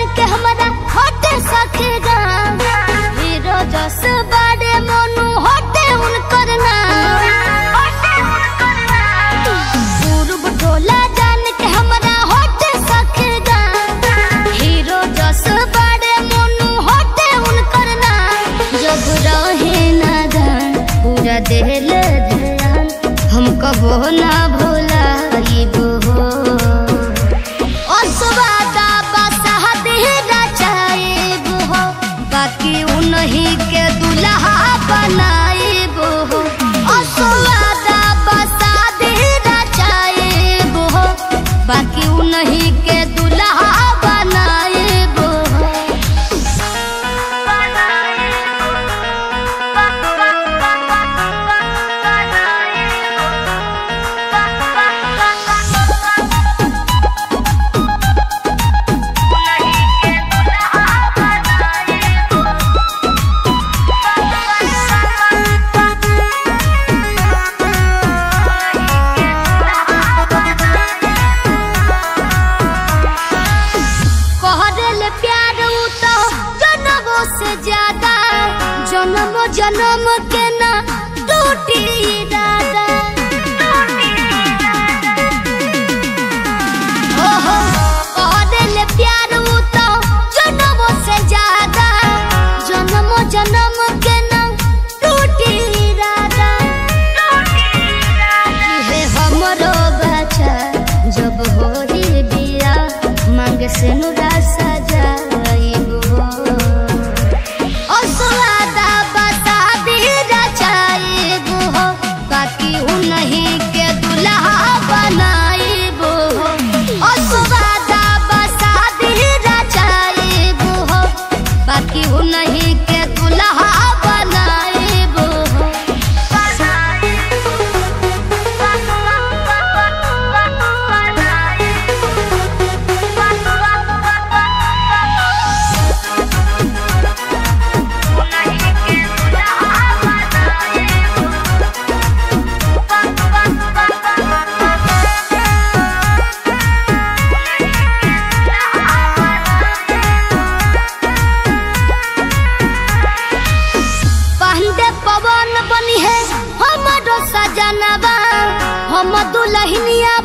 के हमारा होटे सखे गाम हीरो जस बाड़े मोनू होटे उनकर नाम पूर्व टोला जान के हमारा होटे सखे गाम हीरो जस बाड़े मोनू होटे उनकर नाम जब रहे नादान पूरा दिल ध्यान हम कबो ना भूला हो असवादा बसहदेरा चाहेब हो बाकी उन्हीं के दुल्हा बनाएब हो असवादा बसहदेरा चाहेब हो बाकी उन्हीं के दुल्हा बनाएब हो कहल प्यार उ तो जनमो से ज्यादा जन्म जन्म के ना टूटी दादा ओहो कहल प्यार उ तो जनमो से ज्यादा जन्म जन्म के ना टूटी दादा हे हमरो बच्चा जब होई बिया मांग से नुरा सजाइब हो असवादा बसा दीरा चाइब हो बाकी उन्हीं के दुल्हा बनाइब हो असवादा बसा दीरा चाइब हो बाकी उन्हीं के दुल्हा बनाइब हो पांडे पवन बनी है हमारो सजनवा हम दुल्हनिया